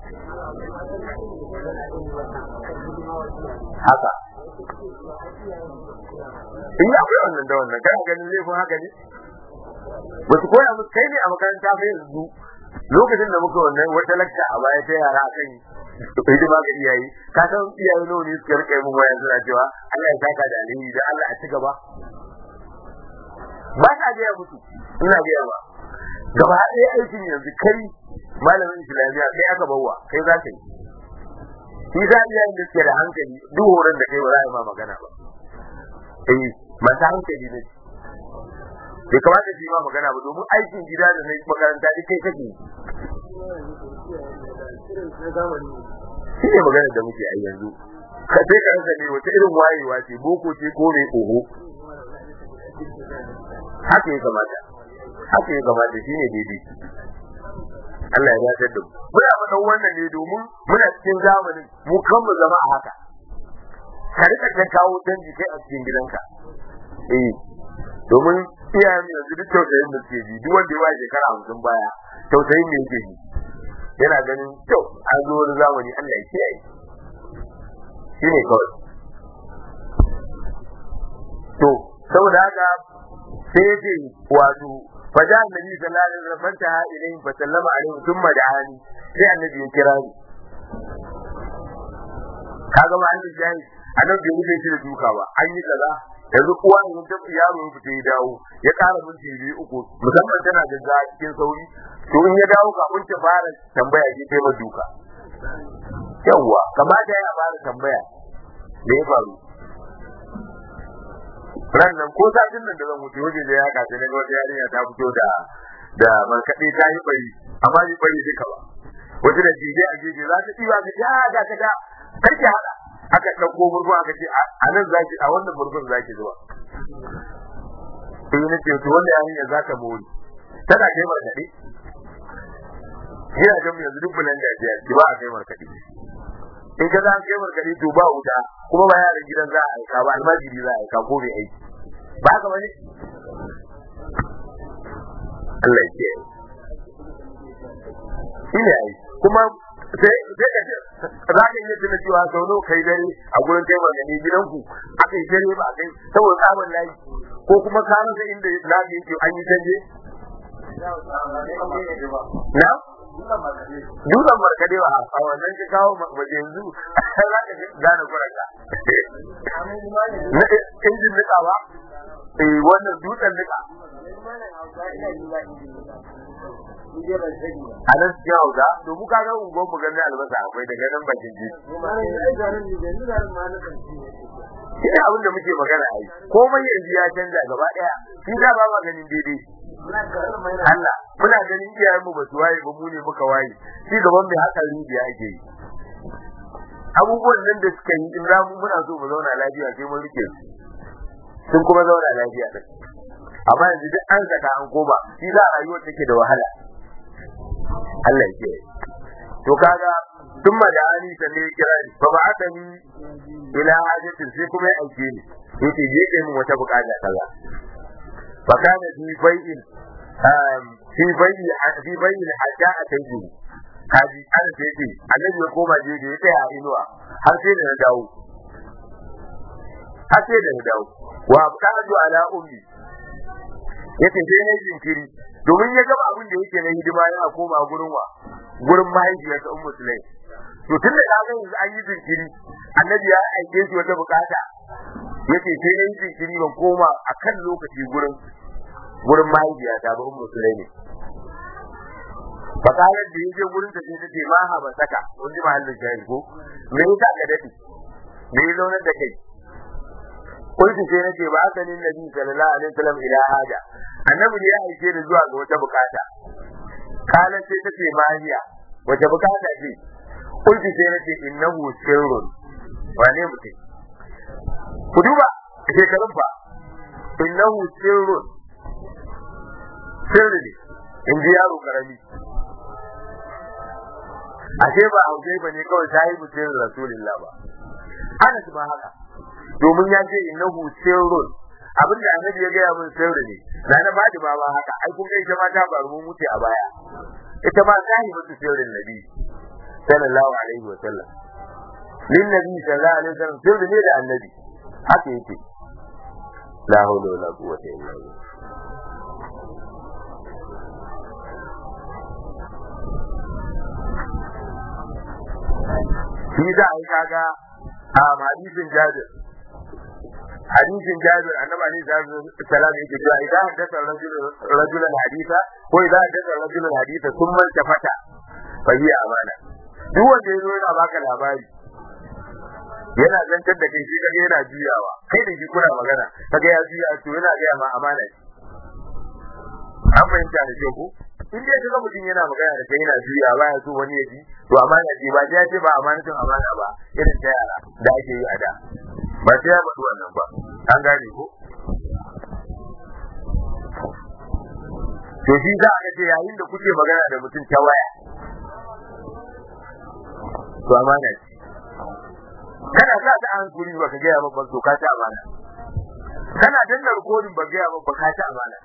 haka in akwai wannan da wannan kana ganin laifin haka ne ba su koya musu kai ne a makaranta fa yanzu lokacin da muka wannan wata lakta a baya ta yara akan hidima ga iyaye ka san iyaye nawa ne suka rike mun waya suna cewa Allah ya saka da alheri da Allah a ci gaba ba ta gaya musu ina gaya ba gaba ɗaya aikin yanzu kai malamin islamiyya kai aka bawa kai za ka yi shi za iya yin da suke da hankali duk horon da kai ba za a ma magana ba eh masu hankali ne bai kamata shi ma magana ba domin aikin gida da na makaranta duk kai kake shi ne maganar da muke a yanzu ka sai ka rasa ne wata irin wayewa ce boko ce ko mai oho haka ya kamata haka ya kamata shi ne daidai Allah ya dace da mu muna faɗan wannan ne domin muna cikin zamanin mu kan mu zama a haka ka rika ta kawo canji kai a cikin gidanka eh domin iyayen mu yanzu duk tausayin da suke ji duk wanda ya ba shekara hamsin baya tausayin ne yake ji yana ganin kyau an zo wani zamani Allah ya kiyaye shi ne kawai to saboda haka sai yace wato faja annabi sallallahu alaihi wasallam fantaha ilayhi fa sallama alaihi thumma da'ani sai annabi ya kira ni kaga ma annabi jahi annabi bai wuce shi da duka ba an yi kaza yanzu uwa ne ta yaro ya fita ya dawo ya ƙara minti biyu uku musamman tana da cikin sauri to in ya dawo kafin ta fara tambaya ke kai duka yawwa kamata ya fara tambaya me ya faru ran nan ko satin nan da zan mutu waje da ya kace ne wata yarinya ta fito da da markaɗe ta yi bari amma yi bari duka ba wata da jije a jeje za ta ɗiba ka ja ga ka ga karki haɗa aka ɗauko murfu aka ce a nan zaki a wannan murfin zaki zuwa sai na ce to wannan yarinya za ta mori tana kai markaɗe Ina ga yanzu duk bulan da ya ba a kai markaɗe in ka za a kai markaɗe to ba wuta kuma ba yaran gidan za a aika ba almajiri za a aika ko bai aiki ba haka bane Allah ya kiyaye shi ne ai kuma sai sai ka za ka iya tuna cewa sau nawa kai dare a gurin kai markaɗe gidanku aka yi dare ba kai saboda tsaban layi ko kuma ka rasa inda lafi yake an yi canje na dutsen markade ba a wannan ka kawo waje yanzu za ka gane kuraka na injin nika ba eh wannan dutsen nika a nan cikin hausa to mu kaga ungon mu ganin albasa akwai daga nan bakin ji shi ne abin da muke magana a yi komai yanzu ya canza gaba daya shi da ba ma ganin daidai Allah muna ganin iyayen mu ba su waye ba mu ne muka waye shi gaban mai haka rijiya ake yi abubuwan nan da suka yi in za mu muna so mu zauna lafiya sai mun rike su sun kuma zauna lafiya din amma yanzu duk an saka an koma shi za a rayuwar take da wahala Allah ya to kaga ثم دعاني سمي كراني فبعثني الى حاجة sai kuma ya aike ni yace je kai mun wata bukata kaza fa kana fi bai'in fi bai'i fi bai'in hatta ataihi kaji an sai ce annabi ya koma je da ya tsaya a inuwa har sai da na dawo har sai da na dawo wa abqadu ala ummi yace sai na jinkiri domin ya gaba abin da yake na hidima yana koma gurin wa gurin mahaifiyarsa ummu sulaim to tunda ka ga yanzu an yi jinkiri annabi ya aike shi wata bukata yace sai na yi jinkiri ban koma akan lokaci gurin gurin mahaifiyata ba ummu sulaim fakalar da yake gurin ta sai tace ma ha ba saka kun ji mahallin shayi ko me yasa ka dade me ya zaunar da kai kuntu sai nace ba aka nin nabi sallallahu alaihi wasallam ila haja annabi ne ya aike ni zuwa ga wata bukata kalan sai tace mahiya wata bukata ce kuntu sai nace innahu sirrun wane mutum ku duba shekarun fa innahu sirrun sirri ne in ji yaro karami ashe ba auje ba ne kawai sahibu sirrin rasulullah ba ana ba haka domin ya ce innahu sirrun abin da annabi ya gaya min sirri ne na na bada ba ba haka ai kun ga ita ma ta faru mun mutu a baya ita ma sahibatu sirrin nabi sallallahu alaihi wa sallam lin nabi sallallahu alaihi wa sallam sirri ne da annabi haka yake la hawla wala quwwata illa billah shi za a yi kaga a hadisin jabir hadisin jabir annabi alaihi salam yake cewa idan haddasa rajulan hadisa ko idan haddasa rajulan hadisa sun manta fata fa hiya amana duk wanda ya zo yana baka labari yana zantar da kai shi kaga yana juyawa kai da shi kuna magana kaga ya juya to yana ga ma amana ce an fahimta da ke ku in dai kaga mutum yana magana da kai yana juya ba ya so wani ya ji to amana ce ba ya ce ba amanatin amana ba irin ta yara da ake yi a da ba sai ya faɗi wannan ba an gane ko to shi za a ce yayin da kuke magana da mutum ta waya to amana ce kana sa ta an kuri ba ka gaya ba to ka ta amana kana danna rikodin ba gaya ba ka ta amana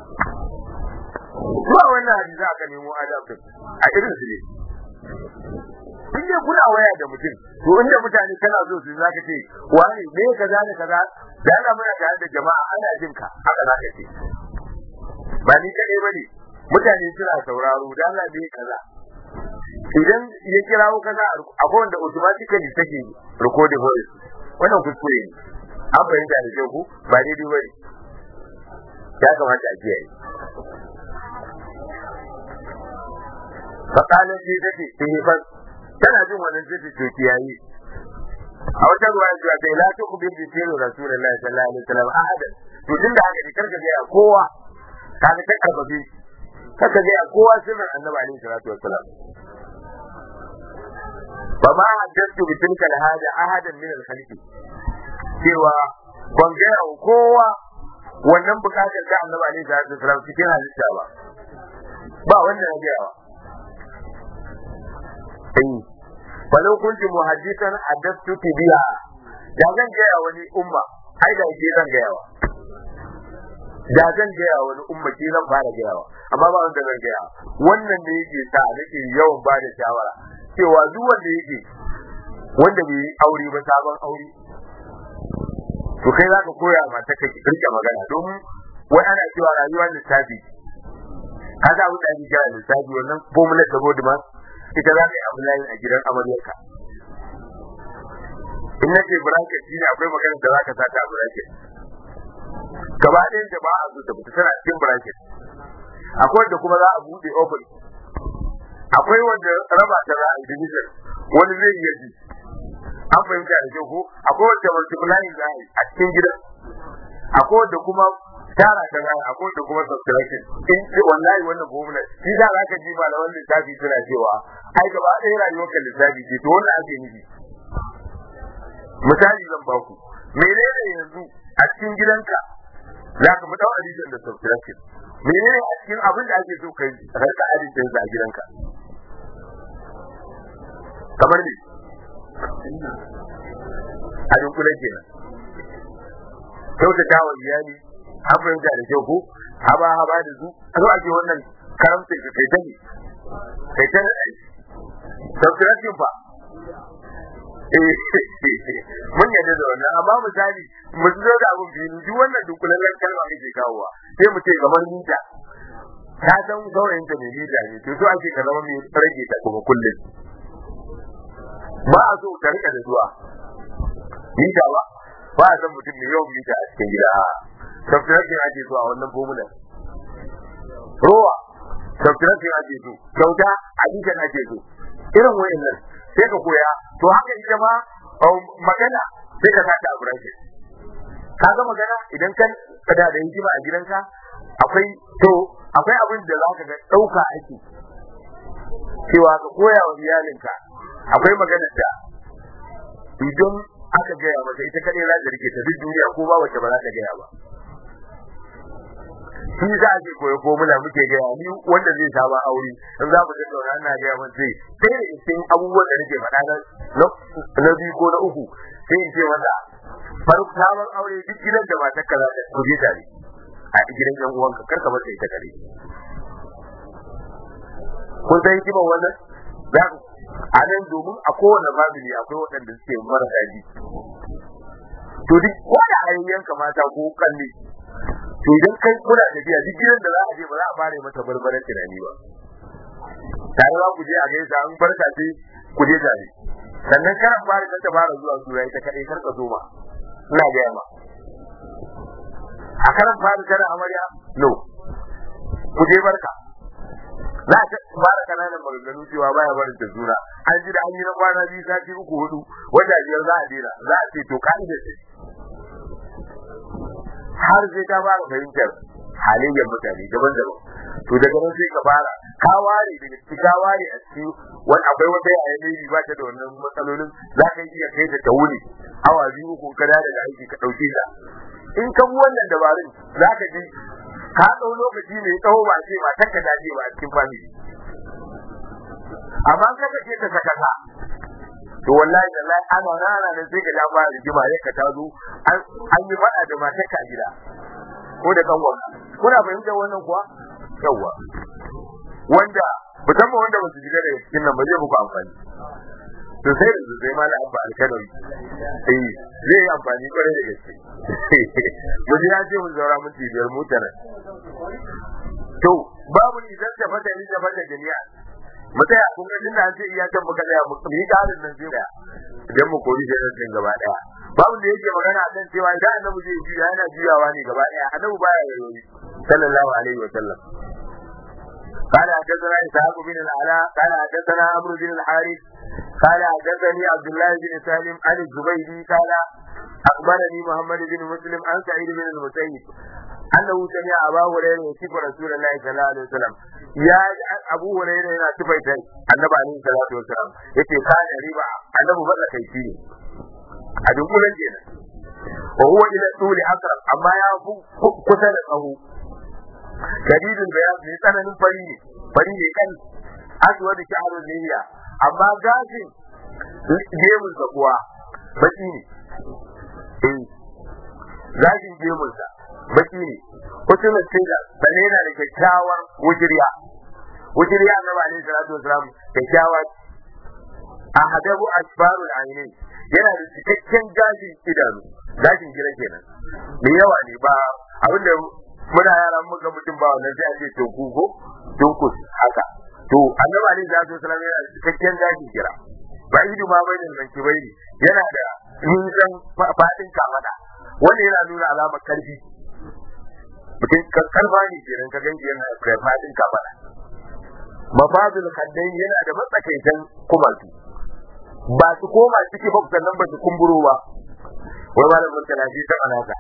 ba wannan hadisi aka nemo adab a irin su ne in dai kuna waya da mutum to inda mutane kana so su zaka ce wani me kaza da kaza da ana muna tare da jama'a ana jin ka haka zaka ce ba ni kadai bane mutane suna sauraro da Allah bai kaza idan ya kirawo kaza akwai wanda automatically take recording voice wannan kuskure ne an fahimta da kyau ku ba daidai bane ya kamata a kiyaye fakalin ce take sai tana jin wannan sai to kiyaye a wata ruwa zuwa sai la ta kubin bi sirri rasulullahi sallallahu alaihi wasallam ahada to tun da haka ne karka ga kowa kaga ta karbabe karka ga kowa sirrin annabi alaihi salatu wasallam ba ma haddathu bi tilka alhaja ahadan min alkhalqi cewa ban ga kowa wannan bukatar da annabi alaihi salatu wasallam cikin halitta ba ba wannan ya ga falau kunti muhaddisan haddathtuki biha da zan gaya wani umma ai da ke zan gaya wa da zan gaya wani umma ke zan fara gaya wa amma ba wanda zan gaya wannan da yake sa nake yawan ba da shawara cewa duk wanda yake wanda bai yi aure ba sabon aure to kai za ka koya mata ka rike magana domin wai ana cewa rayuwa lissafi kaga abin da ake kira lissafi wannan formula da bodima ita za ka yi abu layin a gidan amaryarka in na ce bracket shi ne akwai magana da za ka sata a bracket gaba ɗayan da ba a so ta fita tana cikin bracket akwai wanda kuma za a buɗe open akwai wanda raba ta za a yi division wani zai iya ji an fahimta da kyau ko akwai wanda multiplying za a yi a cikin gidan akwai wanda kuma tara ta gaya a kowace kuma subtraction in ce wallahi wannan formula shi za ka ji malaman lissafi suna cewa ai gaba ɗaya rayuwar ka lissafi ce to wannan ake nufi misali zan ba ku menene yanzu a cikin gidanka za ka fi ɗau addition da subtraction menene a cikin abin da ake so ka yi rika addition a gidanka kamar ne a dunkulen kenan kyautata wa iyali an fahimta da kyau ko haba haba da su a zo ake wannan karamta ka kai ta ne kai ta ne subtraction fa mun yadda da wannan amma misali mu zo da abun fili duk wannan dunkulallen kalma kake kawowa sai mu ce kamar mita ka san saurayin ta mai mita ne to so ake ka zama mai rage ta kuma kullum ba a so ka rika da zuwa mita ba ba a san mutum mai yawan mita a cikin gida subtraction ake so a wannan formular rowa subtraction ake so kyauta addition ake so irin wayannan sai ka koya to haka ita ma magana sai ka sata a bracket ka ga magana idan kan kada da hikima a gidanka akwai to akwai abin da zaka ga dauka ake cewa ka koya wa iyalinka akwai magana da idan aka gaya mata ita kadai za ta rike ta duk duniya ko ba wacce ba za ta gaya ba shi za a ce koyo ko muna muke gaya ni wanda zai saba aure in za mu tattauna ina gaya mun sai sai da cikin abubuwan da nake faɗa na na biyu ko na uku sai in ce wanda farko sabon aure duk gidan da matar ka za ta kuje tare a gidan yan uwanka kar ka bar ita kare kun san hikiman wannan za a nan domin a kowane family akwai waɗanda suke marasa ji to duk wanda ayyanka mata ko kalli to idan kai kuna tafiya duk gidan da za a je ba za a fara mata barbaran tunani ba tare za ku je a gaisa an barka sai ku je tare sannan karan fara ta fara zuwa sura ita kadai kar ka zo ma ina ga ma a karan fara kana amarya no ku je barka za ta fara kananan maganganu cewa baya barin ta juna an ji da an yi na kwana biyu sati uku hudu wata biyar za a dena za a ce to ka'ida ce har sai ka fara fahimtar halayyar mutane daban-daban to daga nan sai ka fara ka ware daga ciki ka ware a ciki wani akwai wata yaya ne ba ta da wannan matsalolin za ka iya kai ta ta wuni awa biyu ko kada daga aiki ka ɗauke ta in ka bi wannan dabarun za ka ji ka ɗau lokaci mai tsawo ba ce ba ta ka dace ba a cikin family amma ka ce ka saka ka to wallahi wallahi ana rana da sai ka ba rigima ya ka tazo an yi fada da matar ka gida ko da kanwa kuna fahimtar wannan kuwa yawa wanda musamman wanda ba su shiga da cikin nan ba zai muku amfani to sai da sai mala abba alkanawi eh zai yi amfani kwarai da gaske mu ji ce mun zaura minti biyar motar to babu idan ta fata ni ta fata jami'a mu tsaya kun ga tunda an ce iya can muka tsaya mu yi karin nan sai da idan mu kori sai nan gaba daya babu da yake magana akan cewa idan annabi zai juya yana juyawa ne gaba daya annabi baya yayi sallallahu alaihi wa sallam قال حدثنا إسحاق بن العلاء قال حدثنا عمرو بن الحارث قال حدثني عبد الله بن سالم عن الزبيدي قال أخبرني محمد بن مسلم عن سعيد بن المسيب أنه سمع أبا هريرة يصف رسول الله صلى الله عليه وسلم يا أبو هريرة هنا صفيت النبي عليه الصلاة والسلام يتي كان ربا النبي بقى كيفي أدوكولا جينا وهو إلى الطول أقرب أما يا كسر أهو shadidul bayan mai tsananin fari ne fari ne kan aswad shahrul liya amma gashin gemun sa kuwa baki ne eh gashin gemun sa baki ne kusan sai da bane yana da kyakkyawar wujiriya wujiriya annabi alaihi salatu wasalam kyakkyawa ahadabu asfarul aini yana da cikakken gashin idanu gashin gira kenan mai yawa ne ba abinda muna yara muka mutum ba wannan sai a ce to ku ko dunkus haka to annabi alaihi salatu wasallam yana da cikakken gashin gira ba idu ma bai nan ki bai yana da nisan fadin kamada wanda yana nuna alamar karfi mutum karfa ne kenan ka ganji yana da fadin kamada mafadul kaddai yana da matsakaitan kumatu ba su koma ciki ba sannan ba su kumburo ba wai malamin talafi ta manaka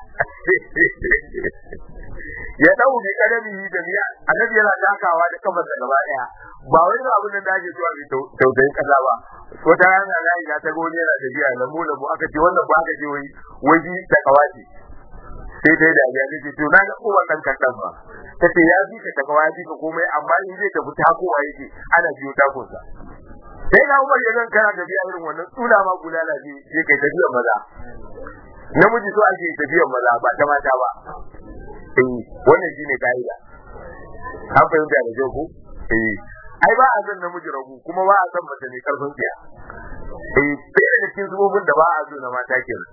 ya dau bi kadami da biya annabi yana takawa da kafar da gaba daya ba wai ba abin da ake cewa bi tausayin kaza ba ko ta rana na ya ta goni yana da biya lamu lamu aka ce wannan ba aka ce wai waji da kawaci sai dai da ya ce to na ga uwan dan kankan ba tace ya bi ta kawaci ka komai amma in zai tafi takowa yake ana biyo takonsa sai na umar ya zan kana tafiya irin wannan tsula ma gudana ce sai kai tafiyar maza namiji so ake tafiyar maza ba ta mata ba eh wannan shine kaida an fahimta da kyau ko eh ai ba a san namiji ragu kuma ba a san mace ne karfin tsiya eh sai da cikin zubobin da ba a so na mata kenan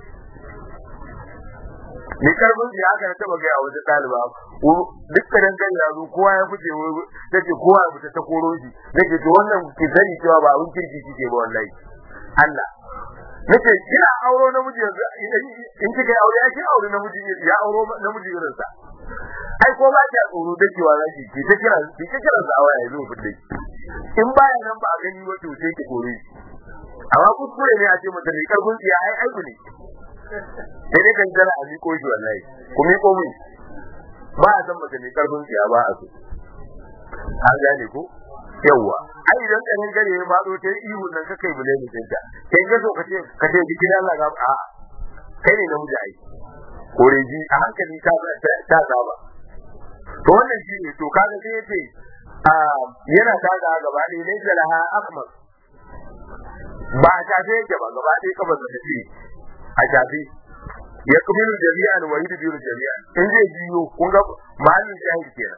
ni karfin tsiya haka na taba gaya wata ɗaliba duk da dan ya zo kowa ya fice take kowa ya fita ta koro shi nake to wannan ki sani cewa ba abin kirki kike ba wallahi Allah nace kina auro namiji yanzu in kika yi aure ya ki aure namiji ya auro namiji irin sa ai ko ba ta tsoro da cewa za ki ki ta kira ki ta kira sa waya ya zo fitte in baya nan ba a gani wato sai ki kore amma kuskure ne a ce mutum ne karfin tsiya ai aibu ne sai dai kan jira a miko shi wallahi ku miko min ba a san mutum ne karfin tsiya ba a so an gane ko yawwa ai idan kanin gare ya faɗo ta yi ihun nan kakai bule mu tinta kai ga so kace kace jikin Allah ga a kai ne namiji ai kore ji a hankali ka ta saba to wannan shi ne to kaga sai yace a yana taga gaba ne ne jalaha akmal ba a shafe yake ba gaba ɗaya kabar da tafi a shafe ya kubiru jami'an wa yudbiru jami'an in zai biyo kun ga mahallin shahid kenan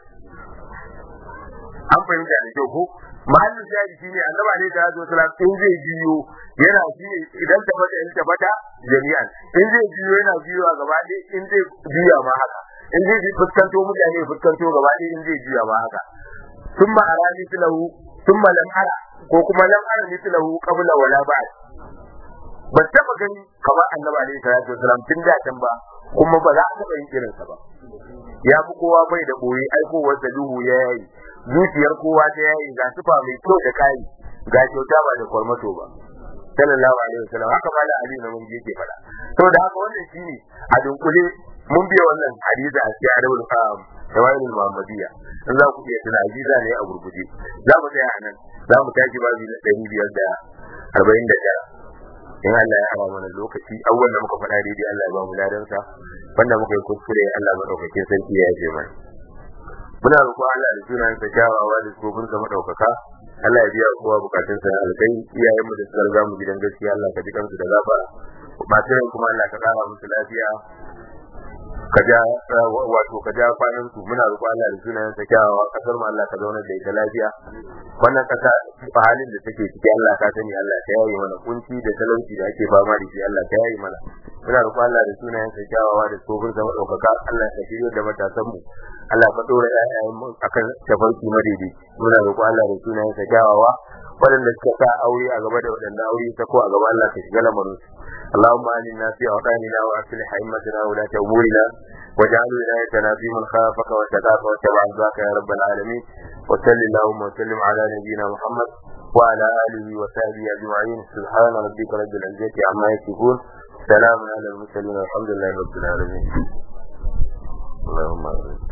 an fahimta da kyau ko mahallin shahidi shine annabi alaihi salatu wasalam in zai biyo yana shi idan ta fata in ta fata jami'an in zai biyo yana biyowa gaba ɗaya in zai biya ma haka in zai fuskanto mutane fuskanto gaba ɗaya in zai biya ma haka thumma ara mithlahu thumma lam ara ko kuma lam ara mithlahu qabla wala ba'd ba taba gani kamar annabi alaihi salatu wasalam tun da can ba kuma ba za a taba yin irinsa ba ya fi kowa bai da boye aikowar da duhu ya yayi zuciyar kowa ta yayi ga sufa mai kyau da kai ga kyauta ba da kwarmato ba sallallahu alaihi wasallam haka mala ali na mun yake fada to da haka wannan shine a dunkule mun biya wannan hadisi a cikin adabul faham tawailul muhammadiyya in za ku iya tuna hadisi ne a gurguje za mu tsaya anan za mu tashi babu na ɗari biyar da arba'in da tara in Allah ya ara mana lokaci awwal da muka faɗa daidai Allah ya ba mu ladansa wanda muka yi kuskure Allah madaukakin sarki ya yaje mana muna roƙo Allah da sunan sa kyawawa da tsofin sa madaukaka Allah ya biya kowa bukatun sa alkai iyayen mu da suka riga mu gidan gaskiya Allah ka ji kansu da gafara masu rai kuma Allah ka kara musu lafiya ka ja wato ka ja kwanan su muna roƙo Allah da sunan sa kyawawa kasar mu Allah ka zauna da ita lafiya wannan kasa a halin da take ciki Allah ka sani Allah ka yaye mana kunci da talauci da ake fama da shi Allah ka yaye mana muna roƙo Allah da sunayen sa kyawawa da tsofin sa madaukaka Allah ka shirye da matasan mu Allah ka dora ƴaƴayen mu akan tafarki madaidai muna roƙo Allah da sunayen sa kyawawa waɗanda suka sa aure a gaba da waɗanda aure ta ko a gaba Allah ka shiga lamarin su اللهم آمنا في أوطاننا وأصلح أئمتنا ولاة أمورنا واجعل ولايتنا في من خافك واتقاك واتبع رضاك يا رب العالمين وصل اللهم وسلم على نبينا محمد وعلى آله وصحبه أجمعين سبحان ربك رب العزة عما يصفون سلام على المرسلين والحمد لله رب العالمين اللهم آمين